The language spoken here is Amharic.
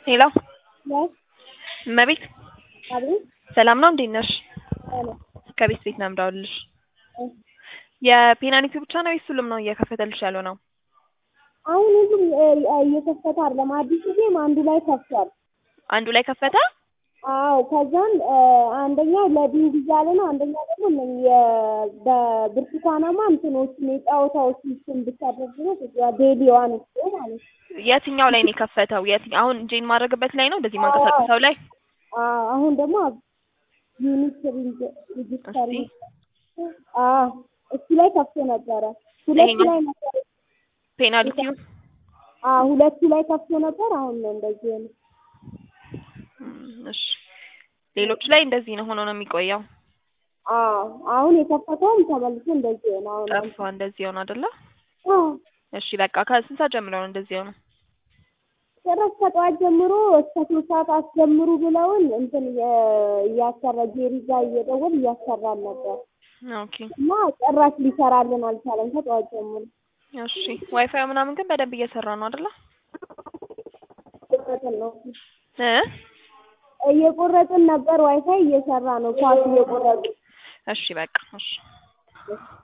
ሄሎ ነሽ? እመቤት አቤት ሰላም ነው እንዴት ነሽ? አለ ከቤት ቤት ነው የምደውልልሽ። እ የፔናልቲ ብቻ ነው ወይስ ሁሉም ነው እየከፈተልሽ ያለው ነው? አሁን ሁሉም እ እየከፈተ አይደለም። አዲሱ ጌም አንዱ ላይ ከፍቷል። አንዱ ላይ ከፈተ? አዎ ከዛን እ አንደኛ ለዲንግ እያለ ነው። አንደኛ ደግሞ እነኝህ የ- በብርቱካናማ እንትኖችን የጨዋታዎችን ስም ብታደርግ ነው ዴሊዋን እሱ ማለት ነው። የትኛው ላይ ነው የከፈተው? የትኛው አሁን ጄን ማድረግበት ላይ ነው እንደዚህ ማንቀሳቀሰው ላይ? አዎ አሁን ደግሞ ዩኒክ ሪጅስተር እስቲ አዎ እሱ ላይ ከፍቶ ነበረ። ሁለቱ ይሄኛው? ላይ ነበር ፔናልቲው አዎ ሁለቱ ላይ ከፍቶ ነበር። አሁን ነው እንደዚህ ነው። እም፣ እሺ ሌሎች ላይ እንደዚህ ነው ሆኖ ነው የሚቆየው። አዎ አሁን የከፈተውም ተመልሶ እንደዚህ ነው። አሁን ጠፋ እንደዚህ ሆነ አይደለ? አዎ እሺ በቃ ከስንት ሰዓት ጀምሮ ነው እንደዚህ ሆነ? ጭራሽ ከጠዋት ጀምሮ እስከ ሶስት ሰዓት አስጀምሩ ብለውን እንትን እየ- እያሰራ ጄሪ ጋር እየደወል እያሰራን ነበር ኦኬ እና ጭራሽ ሊሰራልን አልቻለም ከጠዋት ጀምሮ። እሺ ዋይፋይ ምናምን ግን በደንብ እየሰራ ነው አይደለ? እየቆረጥን ነው እ እየቆረጥን ነበር። ዋይፋይ እየሰራ ነው ኳስ እየቆረጡ እሺ በቃ እሺ